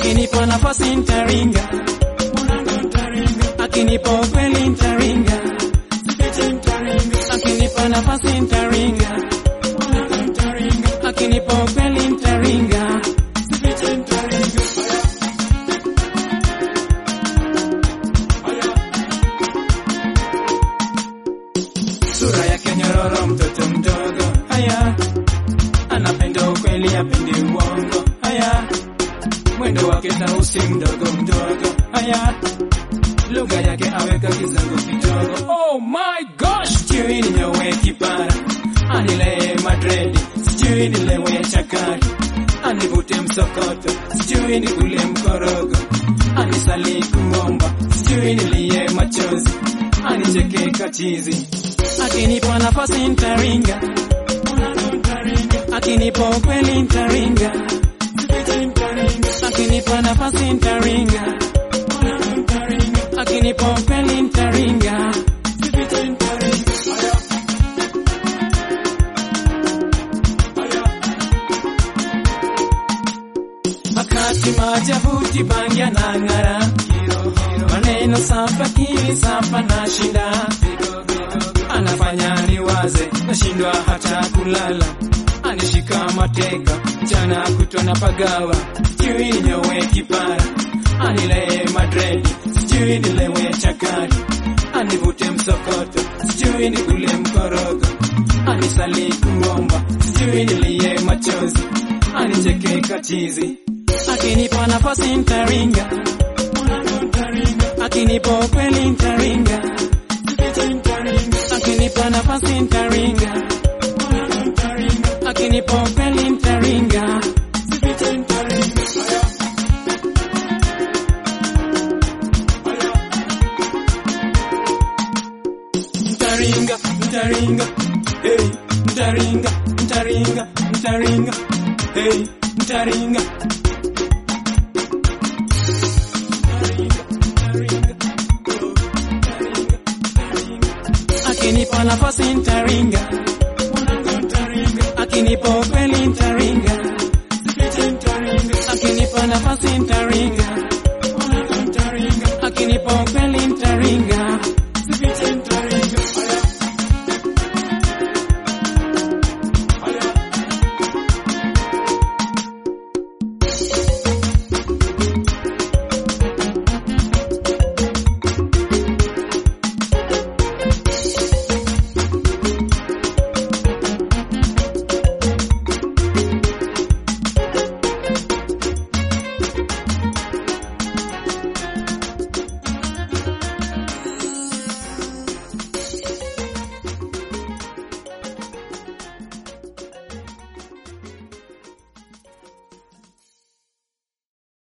akinipa nafasi nitaringa, akinipa ukweli nitaringa, akinipa nafasi nitaringa, akinipa ukweli nitaringa. Sura yake nyororo, mtoto mdogo, haya anapenda ukweli, apendi uongo, haya mwendo wake tausi, mdogo mdogo, haya lugha yake aweka kizungu kidogo. Oh my gosh, sijui ninyowe kipara, anilee madredi, sijui nilewe chakari, anivute msokoto, sijui nikule mkorogo, anisali kuomba, sijui nilie machozi, anicheke kachizi, akinipa nafasi ntaringa, akinipa ukweli ntaringa, akinipa nafasi ntaringa, akinipa ukweli ntaringa. Wakati majabuti bangi anang'ara, maneno safa kili safa na shinda, anafanya niwaze, nashindwa hata kulala, anishika mateka, mchana kutwa na pagawa, sijui ninyowe kipara, anilee madredi, sijui nilewe chakari, anivute msokoto, sijui nikule mkorogo, anisali kuomba, sijui nilie machozi, anicheke kachizi, akinipa nafasi ntaringa, akinipa ukweli ntaringa, akinipa nafasi ntaringa, akinipa ukweli ntaringa. Ntaringa, ntaringa, hey, ntaringa, ntaringa, ntaringa, hey, ntaringa. Akinipa nafasi ntaringa, akinipa ukweli ntaringa, akinipa nafasi ntaringa, akinipa ukweli ntaringa.